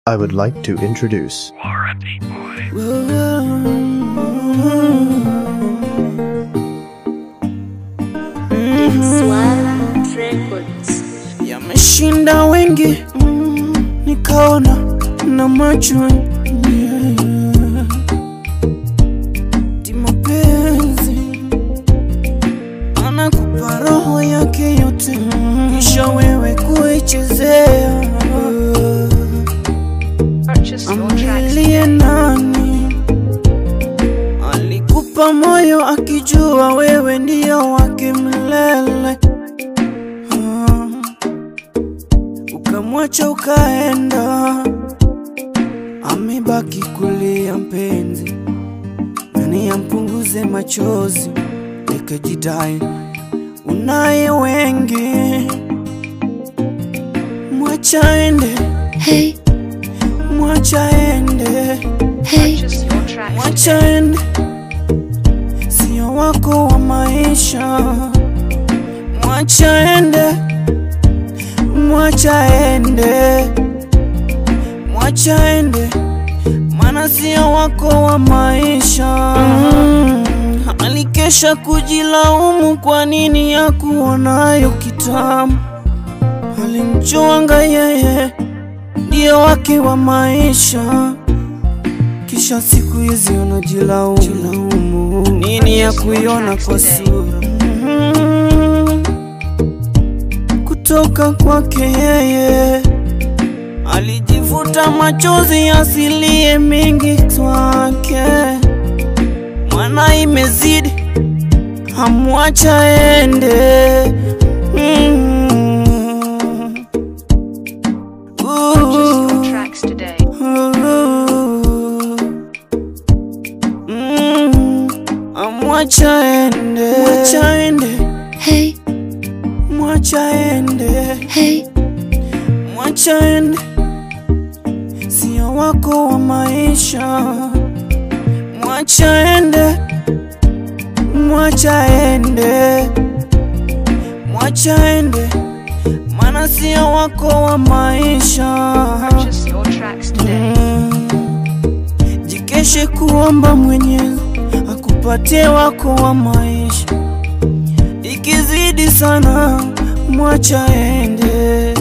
I would like to introduce Swag Records. yameshinda wengi mm, nikaona na macho yeah. Ti mapenzi anakupa roho yake yote kisha wewe kuichezea Purchase your tracks amlilie nani alikupa moyo akijua wewe ndio wake milele Ah. ukamwacha ukaenda amebaki kulia mpenzi nani ampunguze machozi ikajidai unaye wengi mwacha ende Hey, mwacha ende hey, Purchase your tracks mwacha ende sio wako wa maisha mwacha ende mwacha ende mwacha ende mana sio wako wa maisha mm. alikesha kujilaumu kwa nini ya kuonayo kitamu alimchwanga yeye ndio wake wa maisha kisha siku hizi anajilaumu nini ya kuiona kwa sura Mhm. kutoka kwake yeye alijivuta machozi asilie mingi kwake mwana imezidi hamwacha ende mm. Purchase your Ooh. tracks today. Mwacha ende, mwacha ende, hey, mwacha ende, hey, mwacha ende, sio wako wa maisha. Mwacha ende, mwacha ende, mwacha ende, mana sio wako wa maisha. Purchase your tracks today. Mm. Jikeshe kuomba Mwenyezi akupatie wako wa maisha, ikizidi sana mwacha ende.